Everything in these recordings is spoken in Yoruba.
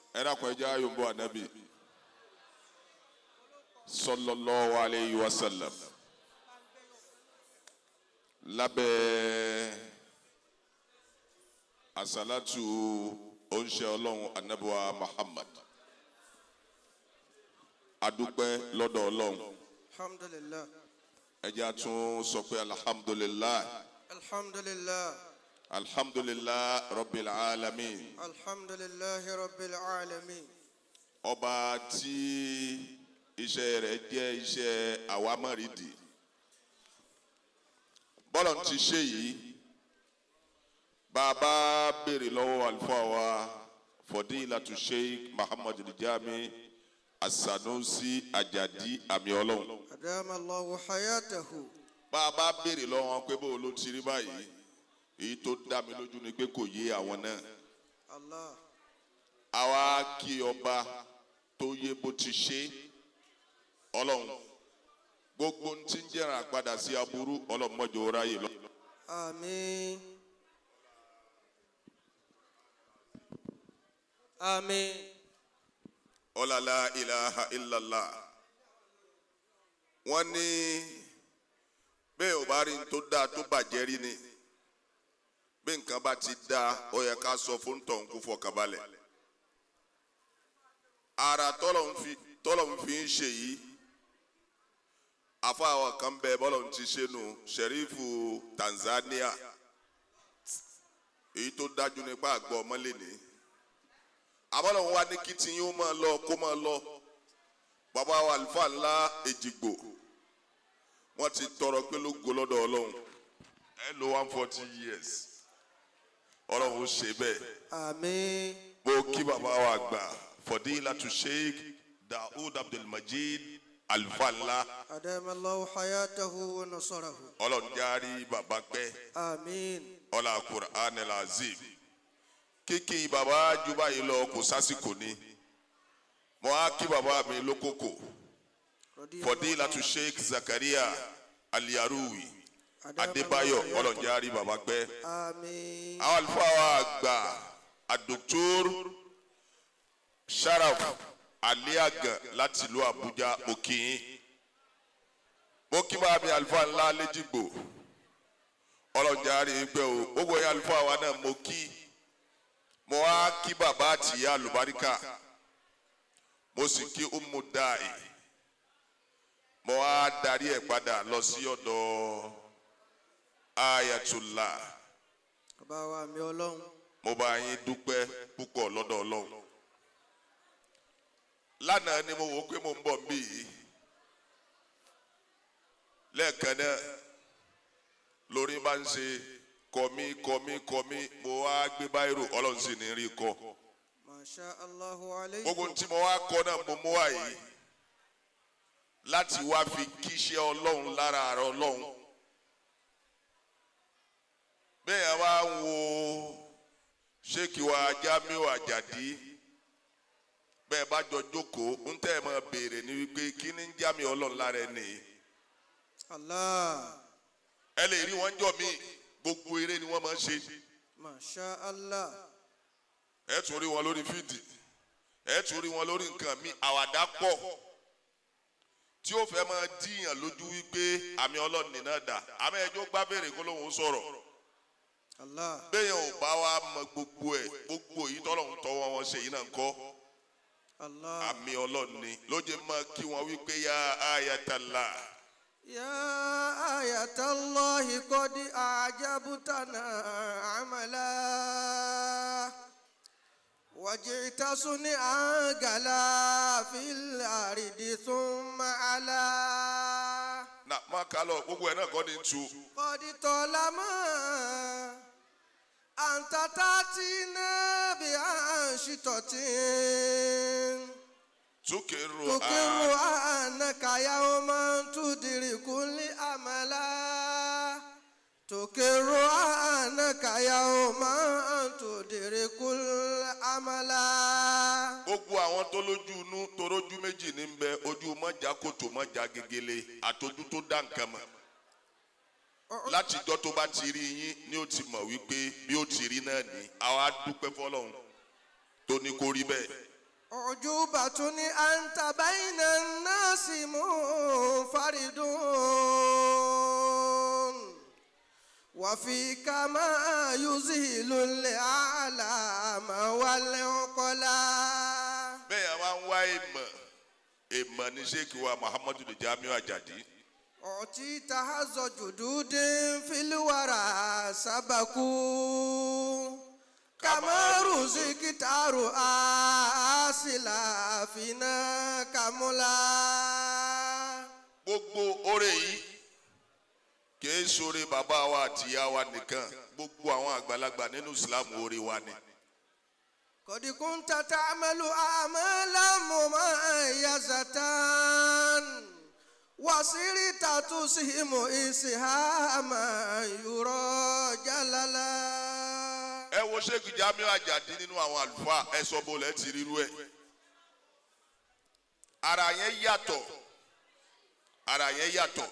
ẹ dákun ẹ jẹ́ ayọ̀nbó anabi sallallahu alayhi wa sallam lábẹ́ asalatu oníṣẹ́ ọlọ́run anabiwa muhammad adúpẹ́ lọ́dọ̀ ọlọ́run alhamdulillah ẹ jẹ́ a tún sọ pé alhamdulilayi alhamdulillah alhamdulilayi rabbil alamin alhamdulillah rabbil alamin ọba tí iṣẹ́ rẹ̀ jẹ́ iṣẹ́ àwámọ̀rídì bọ́lọ̀ ti ṣe yìí bàbá béèrè lọ́wọ́ àlùfáà wa fọdílàtú sheikh muhammad rijami asanusi ajadi àmì ọlọ́run adama allahu hayatahu bàbá béèrè lọ́wọ́ wọn pé bó ló ti rí báyìí èyí tó dá mi lójú ni pé kò yé àwọn náà allah àwa kí ọba tó yé bó ti ṣe ọlọ́run gbogbo ń ti ń jẹ́ràn àpadà sí aburú ọlọ́mọdé ráyè lọ. amin amin ọlọ́lá ilaha illallah wọ́n ní bẹ́ẹ̀ ò bá rí n tó dáa tó bàjẹ́ rí ni bí nǹkan bá ti dáa ó yẹ ká sọ fún tọ̀hún kó fọkànbalẹ̀ ara tọ́lọ̀ ń fi tọ́lọ̀ ń fi ń ṣe yìí afọ àwọn kan bẹ bọ́lọ̀ ń ti ṣe nù sẹ̀rífù Tanzania èyí tó dájú nípa àgbọ̀ ọmọlé ni àbọ̀lọ̀ ń wá ní kí tiyín ó máa lọ kó máa lọ bàbá wa àlùfáà ńlá èjìgbò wọ́n ti tọrọ pé ló go lọ́dọ̀ ọlọ́run ẹ lo one forty years ọlọ́run ó ṣe bẹ́ẹ̀ amin mo kí bàbá wa gbà fọdílàtú sheikh daoud abdulmajid àlùfáà ńlá adama allahu hayatahu wa nasarahu ọlọ́run járí bàbá pẹ́ amin ọlá quran elazim kíkì bàbá ju báyìí lọ kò sásìkò ni mo á kí bàbá mi lókòkò fọdílàtú sheikh zakaria aliyaruwi adébáyọ̀ ọlọ́run járí bàbá pẹ́ amin àwọn àlùfáà wa àgbà àdòktòr sharaf aliaga láti ìlú àbújá òkìyín mo kí bá mi àlùfáà ńlá lẹ́jìgbò ọlọ́jà rí i pé o gbogbo yẹn àlùfáà wa náà mo kí mo wá kí bàbá àtìyá àlùbáríkà mo sì kí umu dai mo wá darí ẹ̀ padà lọ sí ọ̀dọ̀ ayatollah bàbá wa mi ọlọ́run mo bá yín dúpẹ́ púpọ̀ lọ́dọ̀ ọlọ́run lánàá ni mo wò ó pé mo ń bọ̀ nbí yìí lẹ́ẹ̀kan náà lórí máa ń ṣe kọ̀mí kọ̀mí kọ̀mí mo wá gbé báyìí ọlọ́run sì ní rí kọ́ masha allahu alayhi gbogbo tí mo wá kọ́ náà mo mú wá yìí láti wá fi kíṣẹ́ ọlọ́run lára àrà ọlọ́run bẹ́ẹ̀ yẹn wá ń wo ṣéèkì wa Jamiu Àjàdí bẹ́ẹ̀ bá jọ jókòó ń tẹ́ ẹ máa béèrè ní wípé kí ni ń Jamiu ọlọ́run lára ẹ nìyí allah ẹ lè rí wọn jọ mí gbogbo eré ni wọ́n máa ń ṣe masha allah ẹ tún rí wọn lórí fídì ẹ tún rí wọn lórí nǹkan mi àwàdà pọ̀ tí ó fẹ́ máa díyàn lójú wípé àmì ọlọ́run nìna dà àmì ẹjọ́ gbá béèrè kó lóun sọ̀rọ̀ allah bẹ́ẹ̀ ò bá wa mọ gbogbo ẹ̀ gbogbo èyí tọ́lọ́run tọwọ́ wọn ṣe yìí náà ń kọ́ allah àmì ọlọ́run ni lóye máa kí wọn wípé yá ayatollah ya ayatallahi qad a'jabtana amala وجئت صنعا قلا في الأرض ثم على nà má kà lọ gbogbo ẹ̀ náà kọ́ ni ń tu قد طالما أنت تأتينا بأنشطة túkèrò تقر أنك يوما تدرك الأملا تقر أنك يوما تدرك الأملا gbogbo àwọn tó lójú inú tó rójú méjì ní bẹ ojú mọ́jà kòtò mọ́jà gegele àtọ́jú tó dá nǹkan mọ̀ látijọ́ tó bá ti rí yín ni ó ti mọ̀ wípé bí ó ti rí náà ní àwa dúpẹ́ fọlọ́run tó ní kó rí bẹ́ẹ̀ أعجوبة أنت بين الناس منفرد وفيك ما يذهل الأعلام والعقلاء bẹ́ẹ̀ yẹn wá ń wá ìmọ̀ ìmọ̀ ní sheikh wa muhammadu ní jamiu ajadi أعطيت حظ جدود في الورى سبقوا كما رزقت رؤاسلا فينا كملا gbogbo oore yìí kìí sore bàbá wa àti ìyá wa nìkan gbogbo àwọn àgbàlagbà nínú islam oore wa ni. قد كنت تعمل أعمالا مميزة وصرت تسهم إسهاما يرى جللا ẹ wo sheikh jamiu ajadi nínú àwọn àlùfáà ẹ sọ bó lẹ ti rírú ẹ ara yẹn yàtọ̀ ara yẹn yàtọ̀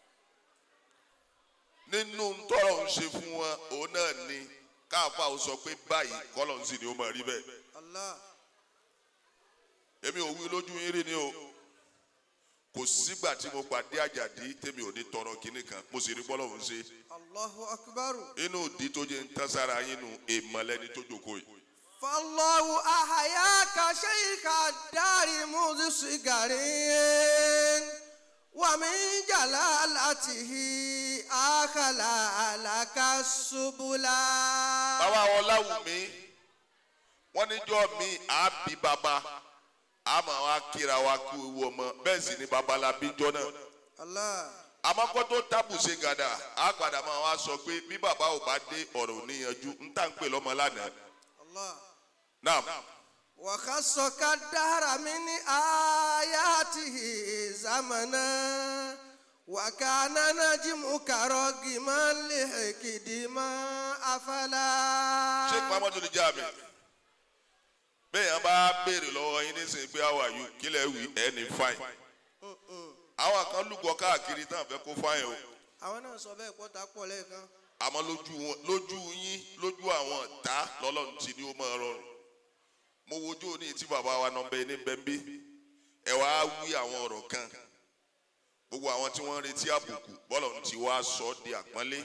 nínú tọrọ ń ṣe fún wọn òun náà ni káàfà ó sọ pé báyìí kọlọ ń sì ni ó máa rí bẹ́ẹ̀ الله èmi ò wí lójú yín rí ni o kò sígbà tí mo pàdé àjàdí tèmi ò ní tọrọ kinní kan mo sì rí bọ́lọ̀ ń ṣe الله أكبر inú ìdí tó jẹ́ ń tán sára yín nu èèmọ̀lẹ́ni tó jókòó yìí. فالله أحياك شيخ الدار منذ صغرين ومن جلالته أخلى لك السبلا bàbá wọn láwùmí wọn níjọ́ mi àbí bàbá àmọ́ wa kíra wa kú ewu ọmọ bẹ́ẹ̀ sì ni bàbá la bí jọ náà الله àmọ́ kó tó tábù ṣe gàdà á padà máa wá sọ pé bí bàbá ò bá dé ọ̀rọ̀ ò níyanjú ń tà ń pè lọ́mọ lánàá الله náà وخصك الدهر من آياته زمنا وكان نجمك رقما لحكد ما أفلا sheikh muhammadu ni jaami bẹ́ẹ̀ yẹn bá béèrè lọ́wọ́ yín nísìnyí pé how are you kílẹ̀ wí ẹ̀ ní fine àwọn kan lúgọ káàkiri tán fẹ́ kó fine o àwọn náà sọ bẹ́ẹ̀ pọ́ta pọ̀ lẹ́ẹ̀kan àmọ́ lójú wọn lójú yín lójú àwọn ọ̀tá lọ́lọ́run ti ní ó máa rọrùn mo wojú òní tí bàbá wa nọ bẹ ní bẹ́ńbí ẹ wá wí àwọn ọ̀rọ̀ kan gbogbo àwọn tí wọ́n ń retí àbùkù bọ́lọ̀ ti wá sọ ọ́ di àpọ́nlé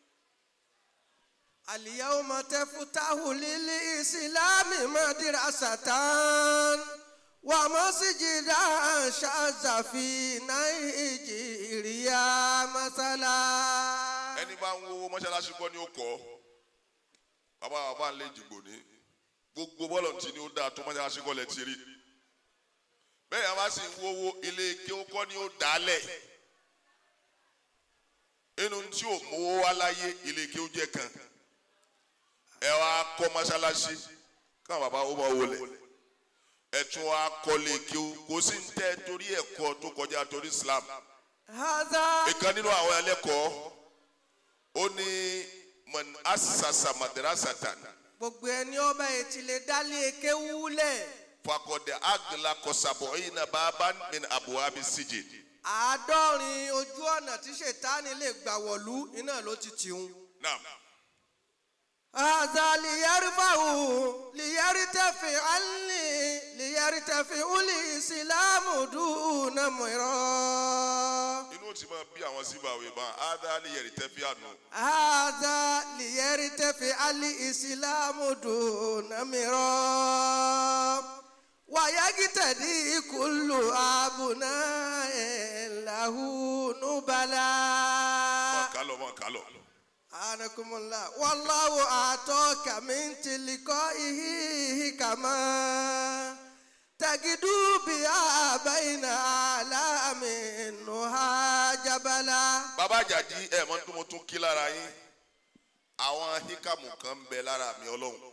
اليوم تفتح للإسلام مدرسة ومسجدا شاذ في نيجيريا مثلا ẹni bá ń wo mọ́ṣáláṣí kọ́ ni ó kọ́ bàbá bàbá ń lé jìgbò ní gbogbo bọ́lọ̀ tí ni ó dáa tó mọ́ṣáláṣí kọ́ lẹ ti rí bẹ́ẹ̀ yẹn bá sì ń wówó ilé ike ó kọ́ ni ó dálẹ̀ inú tí ò mówó wá láyé ilé ike ó jẹ́ kan ẹ wá kọ́ mọ́ṣáláṣí káwọn bàbá ó máa wọlé ẹ tún wá kọ́lé ike ó kò sí ń tẹ́ torí ẹ̀kọ́ tó kọjá torí Islam هذا ìkan nínú àwọn ẹlẹ́kọ̀ọ́ ó ní man asasa madrasatan gbogbo ẹni ọba ètí lè dálé eke wúlẹ̀ fakọ̀dé agla kọsàbọ̀yìn baban min abuwabi sijin àádọ́rin ojú ọ̀nà tí ṣètánì lè gbà wọ̀lú iná ló ti tìhun. naam هذا ليرفعه ليرتفع عني ليرتفع الإسلام دون مراد inú ti máa bí àwọn síbàwé bá adali yẹri tẹ́fí àná هذا ليرتفع الإسلام دون مراد ويقتدي كل أبناء له نبلاء mọ̀ kálọ̀ mọ̀ kálọ̀ أنكم الله والله أعطاك من تلقائه كما تجدوا بها بين أعلام النهى جبلا bàbá àjàdí ẹ mọ tó mo tún kí lára yín àwọn híkàmù kan ń bẹ lára mi ọlọ́run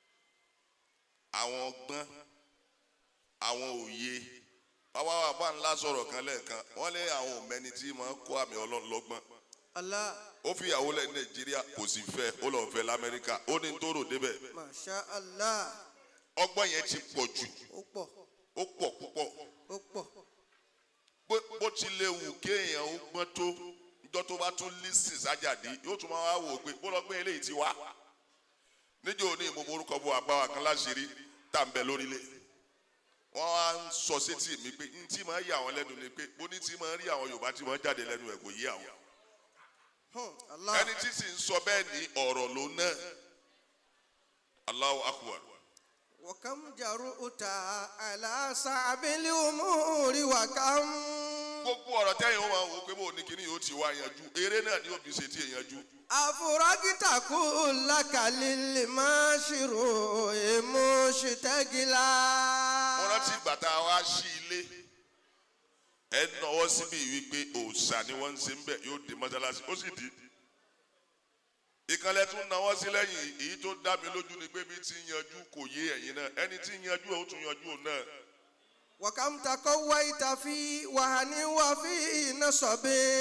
àwọn ọgbọ́n àwọn òye bàbá wa bá ńlá sọ̀rọ̀ kan lẹ́ẹ̀kan wọ́n lé àwọn òmẹ́ni tí máa ń kó àmì ọlọ́run lọ́gbọ́n الله ó fi ìyàwó lẹ̀ ní nàìjíríà kò sì fẹ́ ó lọ́ọ́ fẹ́ lamẹ́ríkà ó ní tó rò débẹ̀ ما شاء الله ọgbọ́n yẹn ti pọ̀ jù أوبا ó pọ̀ púpọ̀ أوبا bó bó ti lè wù kéèyàn ó gbọ́n tó njọ́ tó bá tún lísì sájàdí yóò tún máa wá wò pé bó lọ gbé eléyìí ti wá níjọ́ òní mo morúkọ bo àgbáwá kan láṣìírí tá n bẹ lórílẹ̀ wọ́n á ń sọ sétí mi pé n tí máa yà wọ́n lẹ́nu ni pé bó ní tí máa rí àwọn yorùbá tí máa jáde lẹ́nu ẹ̀ kò yé àwọn Hmm, Allah. ẹni tí sì ń sọ bẹ́ẹ̀ ní ọ̀rọ̀ ló náà Allahu akbar وكم جرؤت على صعب الأمور وكم gbogbo ọ̀rọ̀ tẹ́yìn ó máa wò pé bó ní kíní yóò ti wá yanjú eré náà ni òbí ṣe tí ì yanjú أفرجت كلك للمشروع مشتغلا mo rántí ìgbà tá a wá sí ilé ẹ nọwọ́ síbi wípé òòṣà ni wọ́n ń ṣe ń bẹ̀ yóò dé mọ́sálásí ó sì di ìkànnì tún náwó sí lẹ́yìn èyí tó dá mi lójú ni pé bí ti ń yanjú kò yé ẹ̀yin náà ẹni tí ń yanjú ẹ̀ ó tún yanjú òun náà وكم تقويت في وهن وفي نصب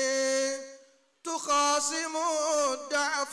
تخاصم الضعف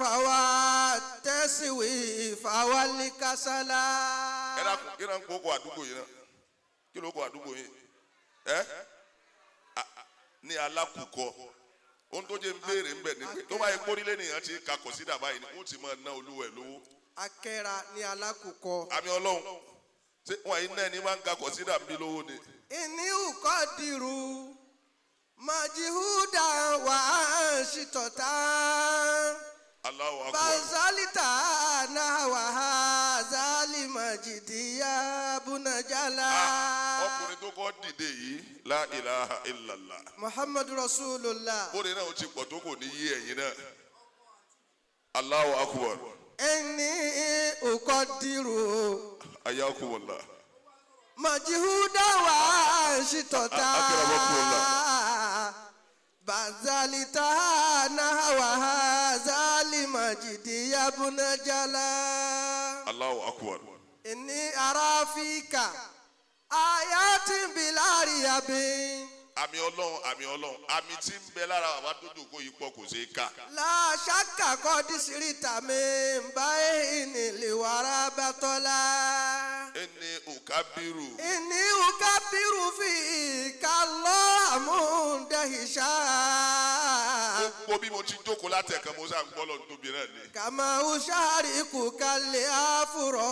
والتسويف والكسلا ẹ dákun kí náà ń kó kó àdúgbò yìí náà kí ló kó àdúgbò yìí ẹ A- a- ní alákùkọ ohun tó jẹ́ ń béèrè ń bẹ̀ ni pé tó bá yẹ kórìlẹ̀ nìyẹn ti kakọ̀ sí dàbá yìí ni wọ́n ti máa ná olúwẹ̀ lówó. akẹ́ra ní alákùkọ. àmì ọlọ́run ṣé wọn yìí náà ní máa ń ga kọ̀sídà bí lówó ni. ìní ùkọ́ dìrú majihuda wà á ṣìtọ̀tà Allahu akbar. bazalita náà wà á zali majidiya bunajala. Ah, ọkùnrin tó kọ́ dìde yìí la ilaha illallah. muhammadu rasulullah bóde náà ó ti pọ̀ tó kò ní yé ẹ̀yin náà. Allahu akbar. ìní ùkọ́ dìrú ayakumullah. majihuda wà á ṣìtọ̀tà A- akramakumullah. bazalita náà wà á zali majidiya bunajala. Allahu akbar. inni arafika ayatin bilari abin àmì ọlọ́run àmì ọlọ́run àmì tí ń bẹ lára bàbá tó dòkó yìí pọ̀ kò ṣeé kà. la shakka kodi sirita min bayni liwara batola ẹni òkábírù inni ukabiru fi kallo amundahisha gbogbo bí mo ti jókòó látẹ̀kan mo sáà ń gbọ́ lọ́dún tóbi náà ni. kama ushariku kalli afuro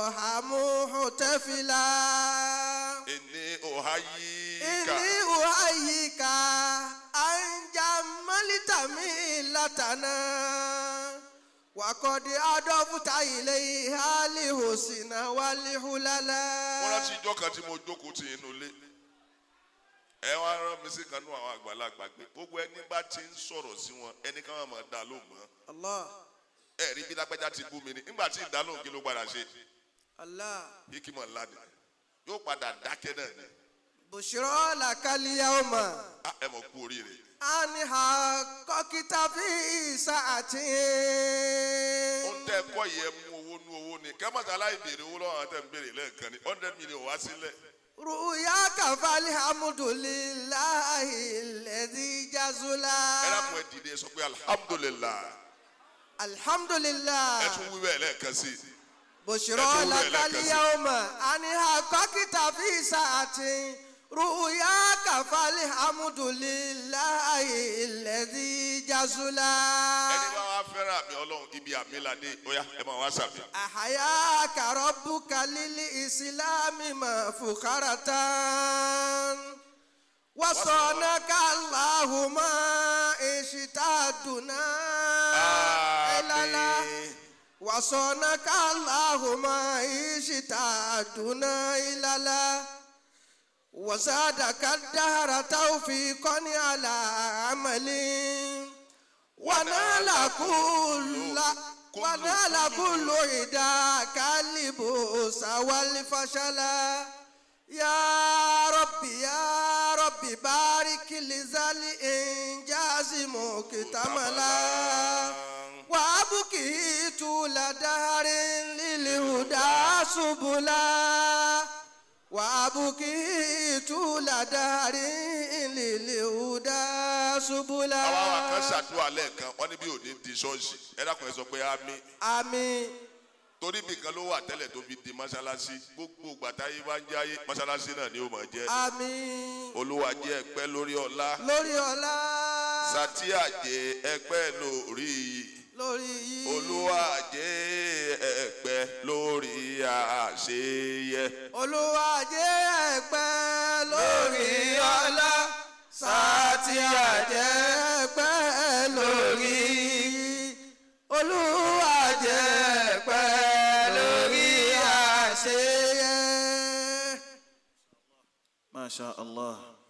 hamuhutefila ẹni òháyíká Inni uhayika anjamalita mi latana wakodi adọfuta ile hali hosina wali hulala. wọ́n rántí ijọ́ kan tí mo jókòó ti inú ilé ẹ wá rán mi sí kan nú àwọn àgbàlagbà pé gbogbo ẹni bá ti ń sọ̀rọ̀ sí wọn ẹni ká máa dá lóhùn mọ́ Allah ẹ rí bí lágbájá ti bú mi ni nígbà tí ìdálóhùn kí ló padà ṣe Allah hikima ńlá ni yóò padà dákẹ́ náà ni bushiro lakaliyahoma Ah, ẹ mọ̀ kú oríire aniha kọkita fi saati. ó ń tẹ́ ẹ̀kọ́ yìí ẹ mú owó nú owó ni kẹ́mọ́tà aláì béèrè owó lọ́wọ́ àwọn tẹ̀ ń béèrè lẹ́ẹ̀kan ni hundred million wá sílẹ̀ ruya kafali hamudulilahi lẹ́dí jazula. ẹ dákun ẹ dìde ẹ sọ pé alihamudulilayi alhamdulilah ẹ tún wí bẹ́ẹ̀ lẹ́ẹ̀kan sí i. bushiro ẹ tún wí bẹ́ẹ̀ lakali lẹ́ẹ̀kan sí i. yaoma aniha kọkita fi saati ruya kafali hamudulilahi lẹ́dí jazula. ẹni bá wá fẹ́ràn àmì ọlọ́run ibi àmì ládé ó yá ẹ máa wá sàmì. ahaya karobu kalili isilami mafukharatan wasonaka allahuma ishitaduna ilala. Àmín. وصونك اللهم اشتادنا إلى وزادك الدهر توفيقا على عمل ونال كل ونال كل عداك اللبوس والفشل يا ربي يا ربي بارك لزال إنجاز مكتملا وابكي طول دهر للهدى سبلا وابكي طول دهر للهدى سبلا àwọn àwọn kan ṣàdúrà lẹ́ẹ̀kan wọ́n ní bí òní di ṣọ́ọ̀ṣì ẹ dákun ẹ sọ pé àmì àmín torí bí kan ló wà tẹ́lẹ̀ tó fi di mọ́ṣáláṣí gbogbo gbàtáyé bá ń jáyé mọ́ṣáláṣí náà ni ó máa jẹ́ àmín olúwa jẹ́ ẹ̀pẹ́ lórí ọlá lórí ọlá sátíà jẹ́ ẹ̀pẹ́ lórí lórí yìí olúwa jẹ́ ẹ̀pẹ́ lórí àṣeyẹ olúwa jẹ́ ẹ̀pẹ́ ما شاء الله